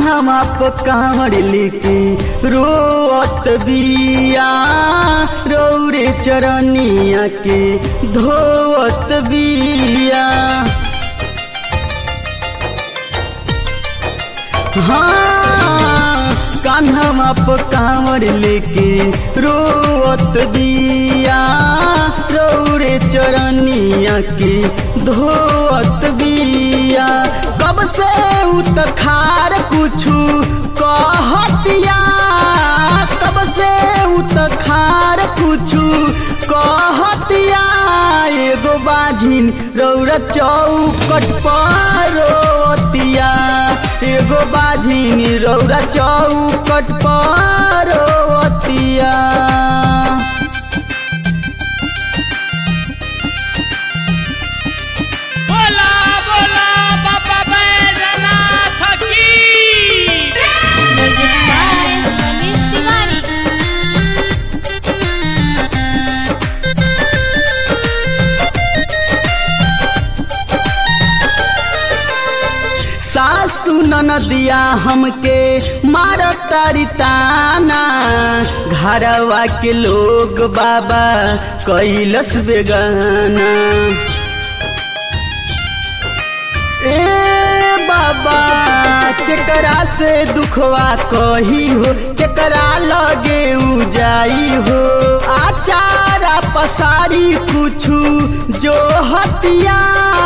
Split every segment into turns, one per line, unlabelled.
कान्हा पर कांवर लेके रोअत बिया रौरे चरनिया के धोवत बिया हाँ कान्हा पर कांवर लेके रोअत बिया रौरे चरनिया के धोअत बिया कब से उत खार कुछु कहतिया कब से उत खार कुछु कहतिया एगो बाझिन रौरा चौकट पर रोतिया एगो बाझिन रौरा चौकट पर रोतिया
बोला बोला बाबा बैजनाथ की
म्यूजिक बाय मनीष तिवारी
सासु ननदिया हमके मार तारी ताना घरवा के लोग बाबा कैलस बेगाना ए बाबा केकरा से दुखवा कही हो केकरा लगे उ जाई हो आचारा पसारी कुछु जो हतिया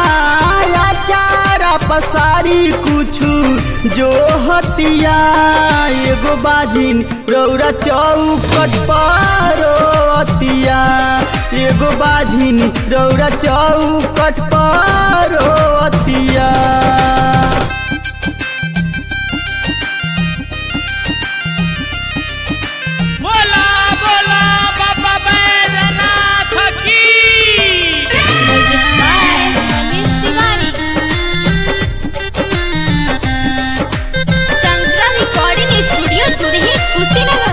आचारा पसारी कुछु जो हतिया एगो बाजिन रौरा चौकट पर रोतिया एगो बाजिन रौरा चौकट पर रोतिया
बोला बोला बाबा बैजनाथ की
म्यूजिक बाय मनीष तिवारी संग्रह रिकॉर्डिंग स्टूडियो दुरही कुशीनगर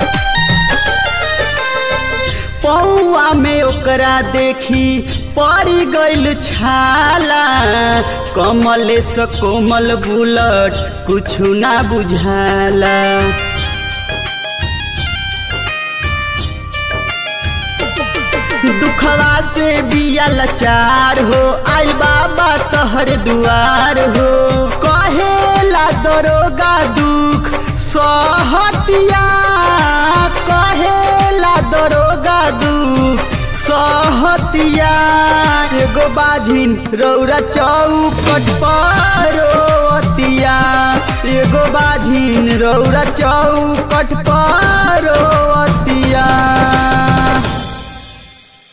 पौआ में ओकरा देखी पड़ी गइल छाला कमले से कोमल बुलट कुछु ना बुझाला दुखवा से बिया लाचार हो आई बाबा तहर दुआर हो कहेला दरोगा दुख सहतिया कहेला दरोगा दुख सहतिया एगो बाझिन रौरा चौकट पर रोतिया एगो बाझिन रौरा चौकट पर रोतिया